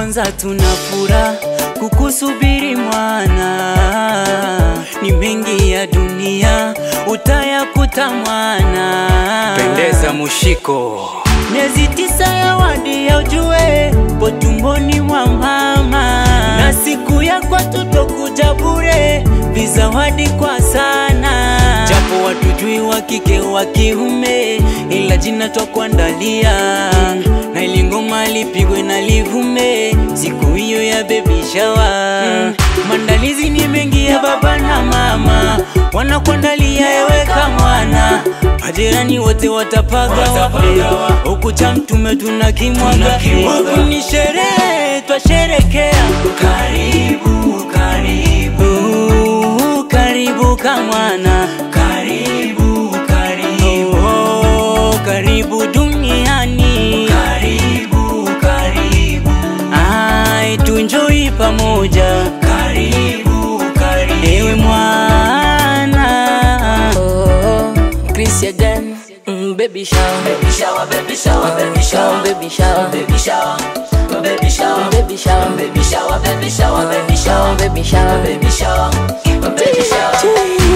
kwanza tuna furaha kukusubiri mwana, ni mengi ya dunia utayakuta mwana. Pendeza mushiko Miezi tisa ya wadi ya ujue po tumboni mwa mama, na siku ya kwetu tokuja bure, vizawadi kwa sana, japo watujui wa kike wa kiume, ila jina twakuandalia na ili ngoma lipigwe na livume siku hiyo ya baby shower. Maandalizi ni mengi ya baba na mama, wanakuandalia eweka mwana, majirani wote watapaga huku cha mtume tuna kimwaga, huku ni sherehe twasherekea. Karibu, karibu, karibu kamwana, karibu, karibu, oh, karibu duniani, karibu, karibu, ai tunjoi pamoja, karibu, karibu, ewe mwana Oh, Chris again. Mm, baby shower, baby shower, baby shower, baby shower, baby shower, baby shower, baby shower, baby shower, baby shower, baby shower, baby shower, baby shower, baby shower, baby shower.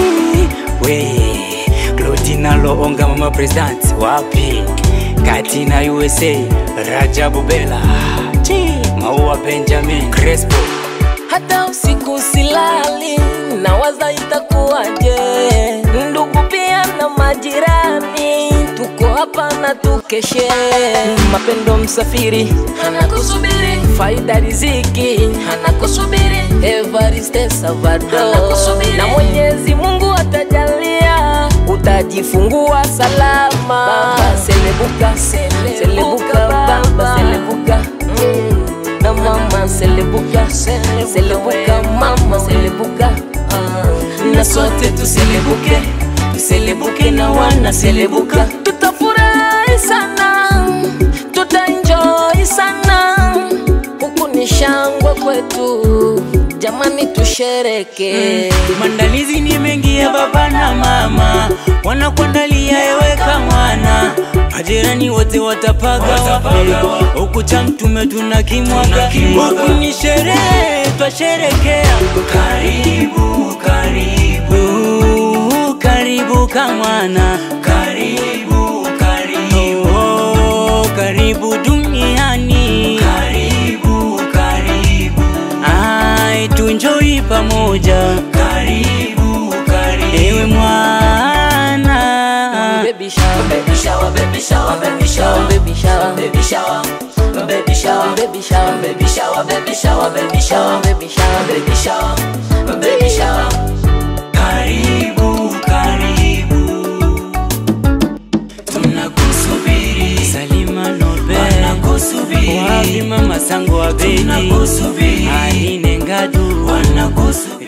we Claudina Loonga mama president wapi kati na USA Rajabu Bela Maua Benjamin Crespo Hata usiku silali, nawaza itakuwaje. Ndugu pia na majirani, tuko hapa na tukeshe. Mapendo msafiri anakusubiri, faida riziki anakusubiri, Evariste Salvador na Mwenyezi Mungu atajalia utajifungua salama. Baba selebuka, selebuka baba, selebuka mm na mama selebuka selebuka mama selebuka ah. na sote tuselebuke, tuselebuke na wana selebuka. tutafurahi sana tutaenjoy sana huku ni shangwe kwetu jamani tushereke Maandalizi ni mengi ya baba na mama, wanakuandalia eweka mwana, majirani wote watapaga huku cha mtume tuna kimwaga, huku ni sherehe twasherekea. Karibu, karibu, karibu kamwana, karibu, karibu, oh, karibu duniani, karibu, karibu ai tunjoi pamoja, karibu, karibu, ewe mwana baby shower baby shower baby shower baby shower baby shower baby shower baby shower baby shower baby shower baby shower baby shower baby shower baby shower baby shower karibu, karibu, tunakusubiri. Salima Nobe wanakusubiri, wapi mama sango wa bedi, tunakusubiri. Aline Ngadu wanakusubiri.